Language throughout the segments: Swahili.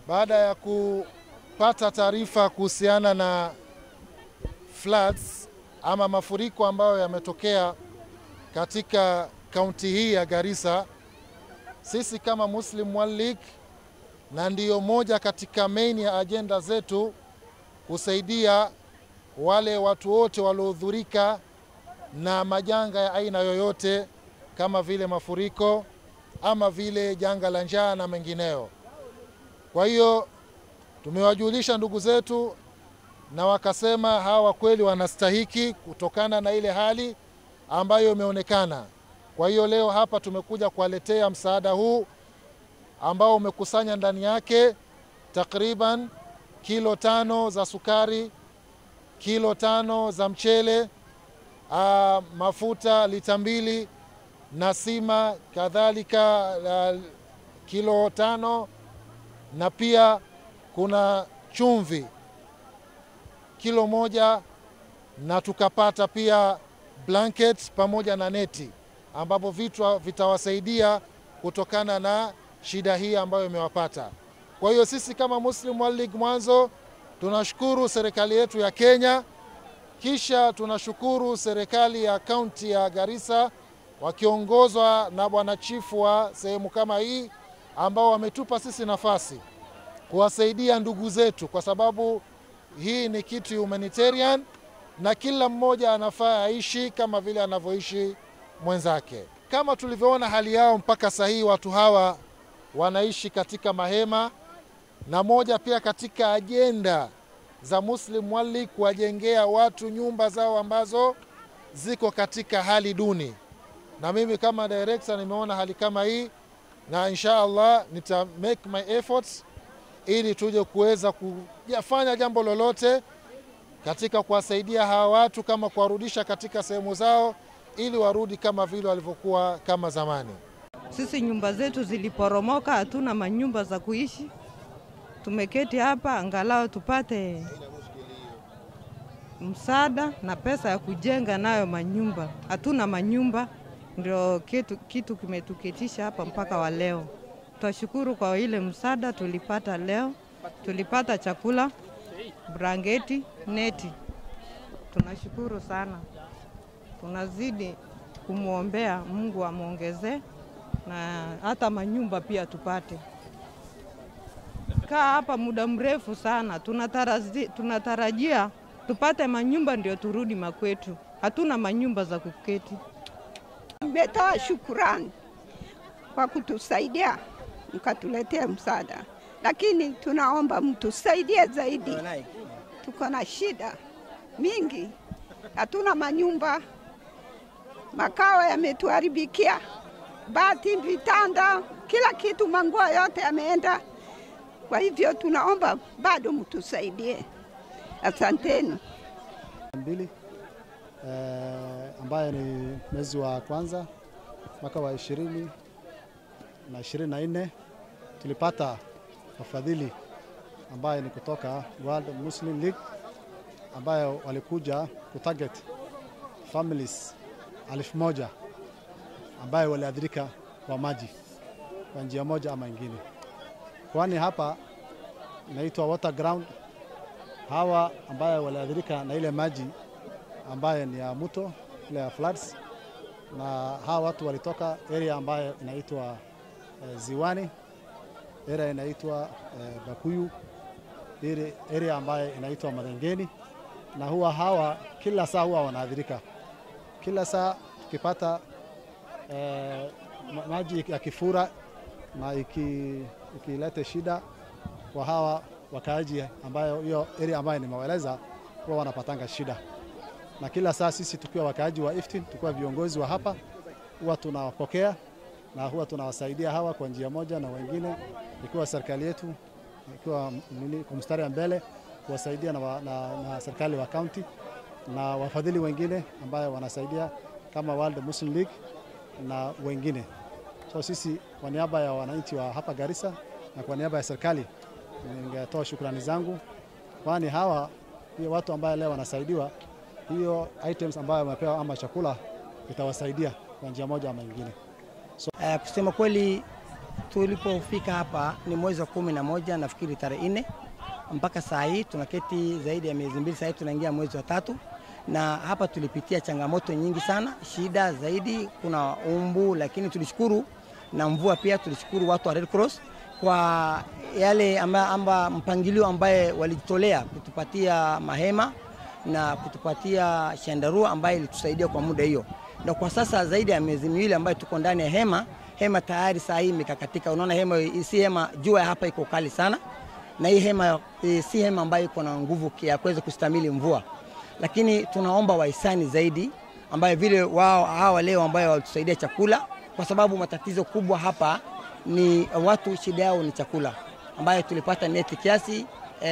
baada ya kupata taarifa kuhusiana na floods ama mafuriko ambayo yametokea katika kaunti hii ya Garissa, sisi kama Muslim World League, na ndiyo moja katika main ya ajenda zetu kusaidia wale watu wote waliohudhurika na majanga ya aina yoyote kama vile mafuriko ama vile janga la njaa na mengineyo. Kwa hiyo tumewajulisha ndugu zetu na wakasema hawa kweli wanastahiki kutokana na ile hali ambayo imeonekana. Kwa hiyo leo hapa tumekuja kuwaletea msaada huu ambao umekusanya ndani yake takriban kilo tano za sukari, kilo tano za mchele, aa, mafuta lita mbili na sima kadhalika uh, kilo tano na pia kuna chumvi kilo moja na tukapata pia blanket pamoja na neti ambapo vitu vitawasaidia kutokana na shida hii ambayo imewapata. Kwa hiyo sisi kama Muslim World League mwanzo tunashukuru serikali yetu ya Kenya, kisha tunashukuru serikali ya kaunti ya Garissa wakiongozwa na bwana chifu wa sehemu kama hii ambao wametupa sisi nafasi kuwasaidia ndugu zetu, kwa sababu hii ni kitu humanitarian na kila mmoja anafaa aishi kama vile anavyoishi mwenzake. Kama tulivyoona hali yao mpaka sasa hii, watu hawa wanaishi katika mahema, na moja pia katika ajenda za Muslim World League kuwajengea watu nyumba zao ambazo ziko katika hali duni na mimi kama director nimeona hali kama hii, na insha Allah nita make my efforts ili tuje kuweza kufanya jambo lolote katika kuwasaidia hawa watu, kama kuwarudisha katika sehemu zao, ili warudi kama vile walivyokuwa kama zamani. Sisi nyumba zetu ziliporomoka, hatuna manyumba za kuishi. Tumeketi hapa angalau tupate msaada na pesa ya kujenga nayo manyumba. Hatuna manyumba ndio kitu, kitu kimetuketisha hapa mpaka wa leo. Twashukuru kwa ile msaada tulipata leo, tulipata chakula, brangeti, neti. Tunashukuru sana, tunazidi kumwombea Mungu amwongezee na hata manyumba pia tupate. Kaa hapa muda mrefu sana, tunatarajia, tunatarajia tupate manyumba ndio turudi makwetu. Hatuna manyumba za kuketi. Nimetoa shukurani kwa kutusaidia mkatuletea msaada, lakini tunaomba mtusaidie zaidi. Tuko na shida mingi, hatuna manyumba, makao yametuharibikia, bati, vitanda, kila kitu, manguo yote yameenda. Kwa hivyo tunaomba bado mtusaidie, asanteni. mbili eh, ambaye ni mwezi wa kwanza mwaka wa ishirini na ishirini na nne tulipata wafadhili ambaye ni kutoka World Muslim League ambayo walikuja kutarget families elfu moja ambayo waliathirika kwa maji kwa njia moja ama ingine, kwani hapa inaitwa water ground. Hawa ambayo waliathirika na ile maji ambayo ni ya mto ile ya floods, na hawa watu walitoka area ambayo inaitwa eh, Ziwani, area inaitwa eh, Bakuyu, ile area ambayo inaitwa Madengeni, na huwa hawa kila saa huwa wanaathirika kila saa tukipata eh, ma- maji yakifura na iki- ikilete shida kwa hawa wakaaji ambayo hiyo area ambayo nimewaeleza huwa wanapatanga shida, na kila saa sisi tukiwa wakaaji wa Iftin, tukiwa viongozi wa hapa, huwa tunawapokea na huwa tunawasaidia hawa kwa njia moja na wengine, ikiwa serikali yetu ikiwa nini kwa mstari wa mbele kuwasaidia na, wa- na, na serikali wa kaunti na wafadhili wengine ambayo wanasaidia kama World Muslim League na wengine. So sisi kwa niaba ya wananchi wa hapa Garissa na kwa niaba ya serikali ningetoa shukrani zangu, kwani hawa hiyo watu ambayo leo wanasaidiwa, hiyo items ambayo wamepewa ama chakula itawasaidia kwa njia moja ama ingine. Uh, kusema kweli tulipofika hapa ni mwezi wa kumi na moja nafikiri tarehe nne mpaka saa hii tunaketi zaidi ya miezi mbili, saa hii tunaingia mwezi wa tatu, na hapa tulipitia changamoto nyingi sana, shida zaidi, kuna umbu, lakini tulishukuru na mvua pia. Tulishukuru watu wa Red Cross kwa yale amba, amba mpangilio ambaye walijitolea kutupatia mahema na kutupatia shandarua ambaye ilitusaidia kwa muda hiyo, na kwa sasa zaidi ya miezi miwili ambayo tuko ndani ya hema hema tayari saa hii imekakatika. Unaona hema si hema, jua hapa iko kali sana, na hii hema e, si hema ambayo iko na nguvu ya kuweza kustamili mvua, lakini tunaomba wahisani zaidi ambayo vile wao hawa leo ambayo walitusaidia chakula, kwa sababu matatizo kubwa hapa ni watu, shida yao ni chakula, ambayo tulipata neti kiasi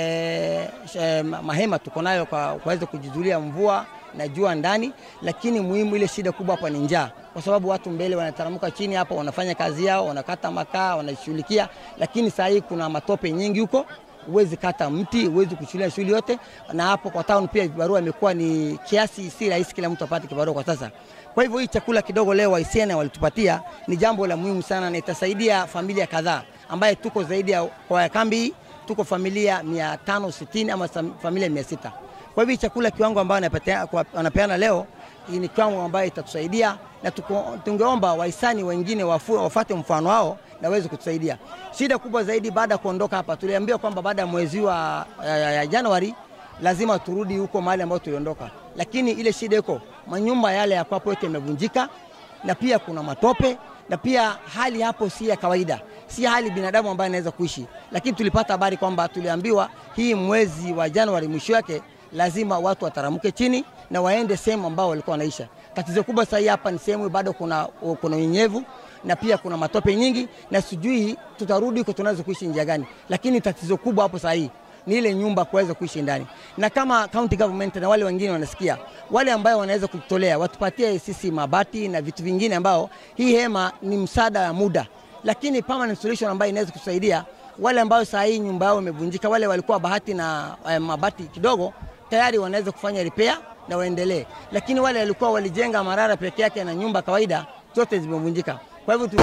e, e, mahema tuko nayo kwa kuweza kujizulia mvua na jua ndani, lakini muhimu ile shida kubwa hapa ni njaa, kwa sababu watu mbele wanataramuka chini hapa, wanafanya kazi yao, wanakata makaa, wanashughulikia, lakini saa hii kuna matope nyingi huko, huwezi kata mti, huwezi kushughulia shughuli yote. Na hapo kwa town pia vibarua imekuwa ni kiasi, si rahisi kila mtu apate kibarua kwa sasa. Kwa hivyo hii chakula kidogo leo Waisiana walitupatia ni jambo la muhimu sana, na itasaidia familia kadhaa ambaye tuko zaidi ya kwa kambi hii tuko familia 560 ama familia 600. Kwa hivyo chakula kiwango ambayo wanapeana leo ni kiwango ambayo itatusaidia, na tuko, tungeomba wahisani wengine wafu, wafate mfano wao na waweze kutusaidia. Shida kubwa zaidi baada ya kuondoka hapa, tuliambiwa kwamba baada ya mwezi wa ya, ya Januari lazima turudi huko mahali ambapo tuliondoka, lakini ile shida iko manyumba yale ya kwapo yote yamevunjika, na pia kuna matope na pia hali hapo si ya kawaida, si hali binadamu ambaye anaweza kuishi. Lakini tulipata habari kwamba tuliambiwa hii mwezi wa Januari mwisho yake lazima watu wataramuke chini na waende sehemu ambao walikuwa wanaisha. Tatizo kubwa sasa hapa ni sehemu bado kuna kuna unyevu na pia kuna matope nyingi, na sijui tutarudi huko tunaweza kuishi njia gani, lakini tatizo kubwa hapo sasa hii ni ile nyumba kuweza kuishi ndani, na kama county government na wale wengine wanasikia, wale ambao wanaweza kujitolea watupatie sisi mabati na vitu vingine, ambao hii hema ni msaada wa muda, lakini permanent solution ambayo inaweza kusaidia wale ambao saa hii nyumba yao imevunjika, wale walikuwa bahati na eh, mabati kidogo, tayari wanaweza kufanya repair na waendelee, lakini wale walikuwa walijenga marara peke yake na nyumba kawaida zote zimevunjika. Kwa hivyo tu...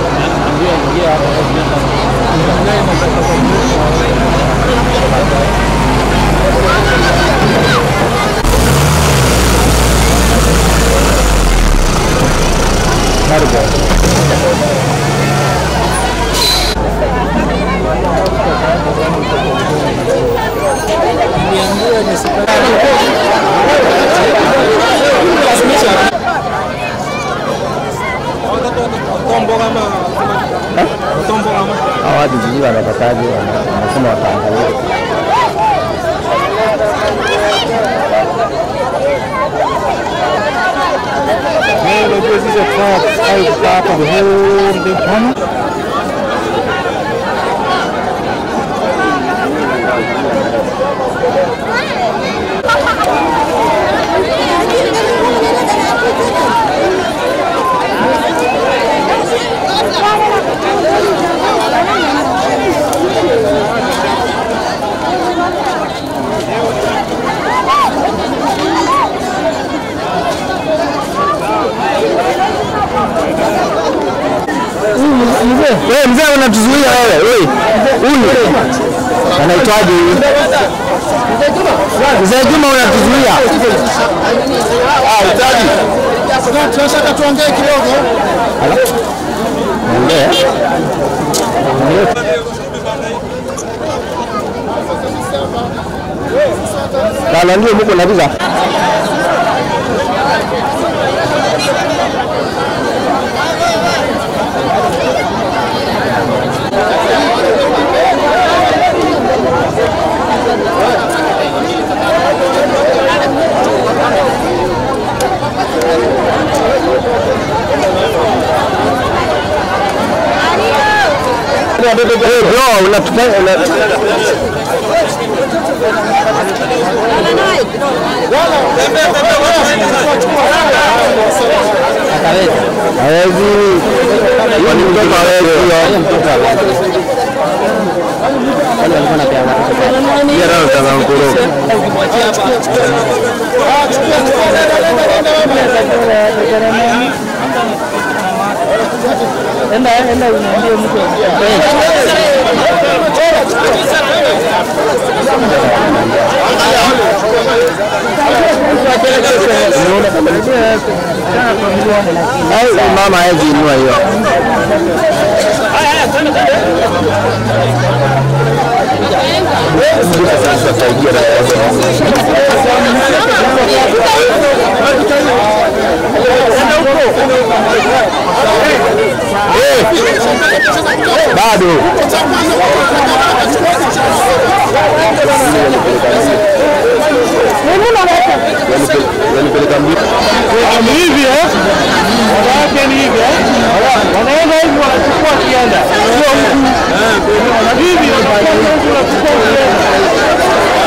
hawa watu sijui wanapataje, wana- wanasema wataangalia. Unajua sisi hatukai kukaa hapa the whole day kama Wewe mzee unatuzuia wewe. Wewe. Huyu. Anaitwaje huyu? Mzee Juma unatuzuia. Ah, utaji. Tunataka tuongee kidogo. Ongea. Kala ndio mko nabiza. Hey bro, unatufanya una... Hawezi. Hiyo ni mtoto hawezi hiyo. Yeye ndio anataka kuroga. Enda enda uniambie mtu. Au mama hawezi inua hiyo. Bado ni hivi eh? Wanawake ni hivi eh? Wanaenda hivi wanachukua kienda. Sio huku. Hivi wanachukua huku wanachukua kienda.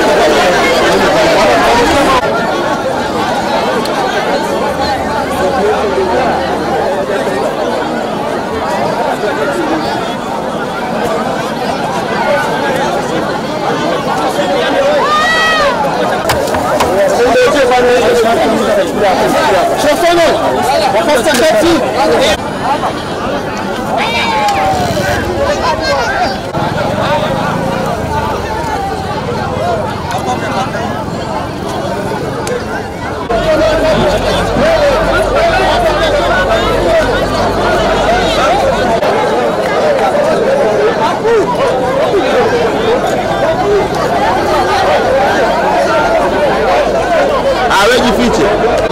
Awe jifiche.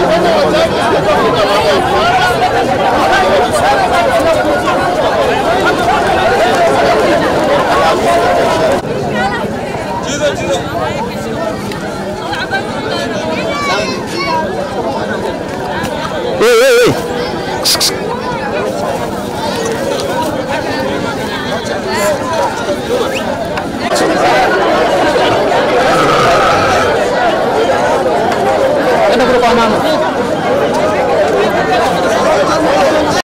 Hey, hey, hey. Enda kule kwa mama.